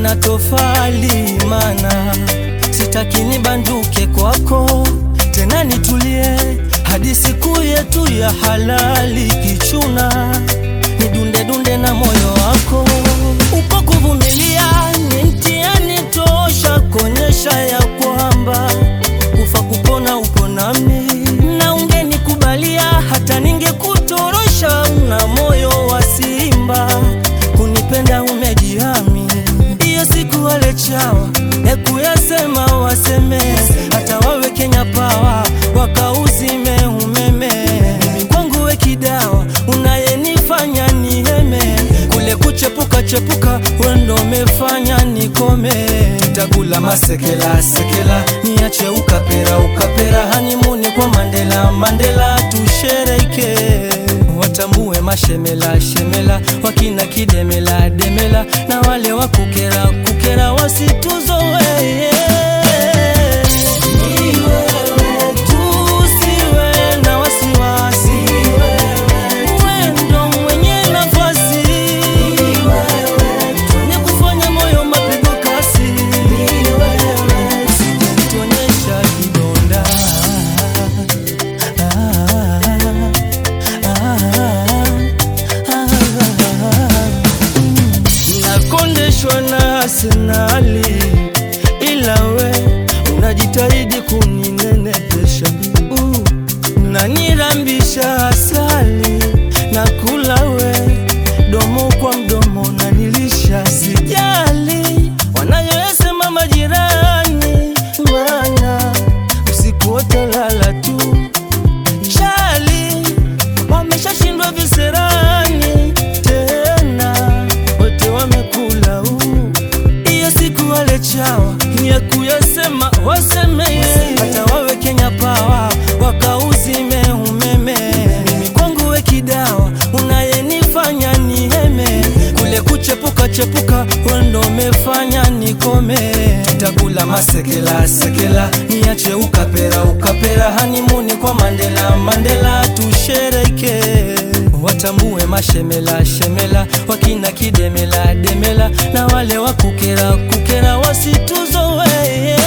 na tofali, mana sitaki nibanduke kwako tena, nitulie hadi siku yetu ya halali. Kichuna nidunde dunde na moyo wako, uko kuvumilia ni mtihani tosha, kuonyesha ya kwamba kufa kupona upo nami, na ungenikubalia hata ningekutorosha. Una moyo wa simba, kunipenda umejihami. Iyo siku wale chawa ya kuyasema waseme, hata wawe Kenya Power wakauzime umeme. Mimi kwangu we kidawa, unayenifanya niheme, kule kuchepuka chepuka, wendo umefanya nikome. Tutakula masekela sekela, niache ukapera ukapera, hanimuni kwa Mandela Mandela, tushereke watambue mashemela shemela, wakina kidemela demela, na wale wa kukera kukera wasituzoee. Ni wewe tu, siwe na wasiwasi, wewe ndo mwenye nafasi, ni kufanya moyo mapigo kasi, usijituonyesha kidonda nakondeshwa na Arsenali, ila we unajitahidi kuninenepesha, uh, nanirambisha asali na kula we domo kwa mdomo nanilisha, sijali wanayoyasema majirani, mana usiku wote lala tu chali wameshashindwa viserani tena, wote wamekula huu. Iyo siku wale chawa ya kuyasema wasemeye, hata wawe Kenya Power wakauzime umeme. Mimi kwangu we kidawa, unayenifanya niheme, kule kuchepuka chepuka, wendo umefanya nikome. Tutakula masekela sekela, niache ukapera ukapera, hanimuni kwa Mandela Mandela, tushereke watambue mashemela shemela, wakina kidemela demela, na wale wa kukera kukera wasituzoee.